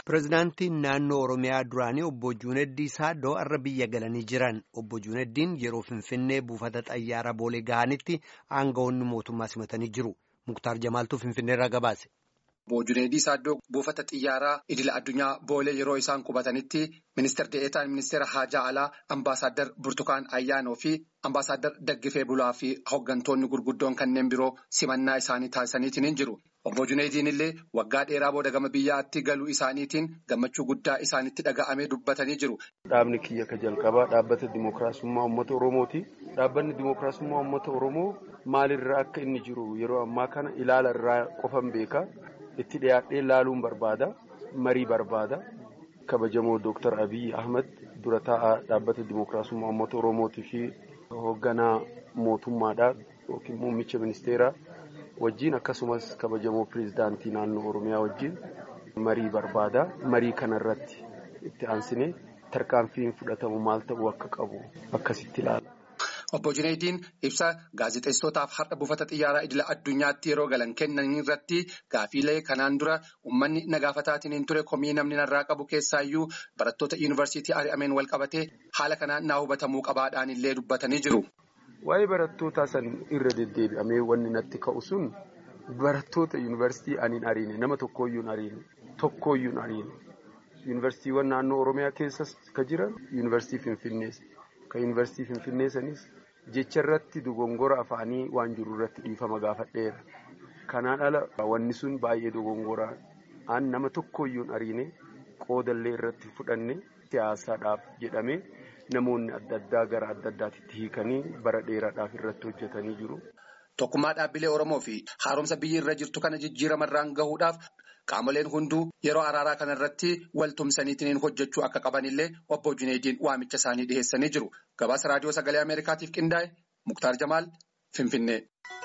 Pireezidaantiin naannoo Oromiyaa duraanii obbo Juuneddii Saaddoo har'a biyya galanii jiran. Obbo Juuneddiin yeroo Finfinnee buufata xayyaaraa Boolee ga'anitti aangawoonni mootummaa simatanii jiru. Muktaar Jamaaltuu Finfinneerraa gabaase. Obbo Juuneddii Saaddoo buufata xiyyaaraa idila addunyaa Boolee yeroo isaan qubatanitti ministeer de'eetaan ministeera Haajaa Alaa Ambaasaadder Burtukaan Ayyaanoo fi Ambaasaadder Daggifee Bulaa fi hooggantoonni gurguddoon kanneen biroo simannaa isaanii taasisaniitiin jiru. Obbo Juneediin illee waggaa dheeraa booda gama biyyaatti galuu isaaniitiin gammachuu guddaa isaanitti dhaga'amee dubbatanii jiru. Dhaabni kiyya ka jalqabaa dhaabbata Dimookiraasummaa Uummata Oromooti. Dhaabbanni Dimookiraasummaa Uummata Oromoo maalirraa akka inni jiru yeroo ammaa kana ilaala irraa qofan beeka. Itti dhiyaadhee ilaaluun barbaada. Marii barbaada. Kabajamoo Dooktar Abiyyi Ahmad dura taa'aa dhaabbata Dimookiraasummaa Uummata Oromootii fi hoogganaa mootummaadhaa yookiin muummicha ministeeraa. wajjin akkasumas kabajamoo pireezidaantii naannoo oromiyaa wajjin marii barbaada marii kanarratti itti aansinee tarkaanfiin fudhatamu maal ta'uu akka qabu akkasitti ilaala. Obbo Juneediin ibsa gaazexeessootaaf har'a buufata xiyyaaraa idila addunyaatti yeroo galan kennan irratti gaafiilee kanaan dura uummanni nagaafataatiin hin ture komii namni narraa qabu keessaayyuu barattoota yuunivarsiitii ari'ameen wal qabatee haala kanaan naa hubatamuu qabaadhaan illee dubbatanii jiru. Waa'ee barattootaa san irra deddeebi'amee wanni natti ka'u sun barattoota yuunivarsiitii ani hin ariine nama tokkooyyuu hin ariine tokkooyyuu hin ariine yuunivarsiitiiwwan naannoo Oromiyaa keessas ka jiran yuunivarsiitii Finfinnees ka yuunivarsiitii Finfinnee sanis jecha irratti dogongora afaanii waan jiru irratti dhiifama gaafadheera. Kanaan ala wanni sun baay'ee dogongoraa an nama tokkooyyuu hin ariine qoodallee irratti fudhanne siyaasaadhaaf jedhamee. Namoonni adda addaa gara adda addaatitti hiikanii bara dheeraadhaaf irratti hojjetanii jiru. Tokkummaa dhaabbilee Oromoo fi haaromsa biyyi irra jirtu kana jijjiiramarraan gahuudhaaf qaamoleen hunduu yeroo araaraa kana irratti wal tumsaniitiin hojjechuu akka qabanillee obbo Juneediin waamicha isaanii dhiheessanii jiru. Gabaasa raadiyoo sagalee Ameerikaatiif qindaa'e Muktaar Jamaal Finfinnee.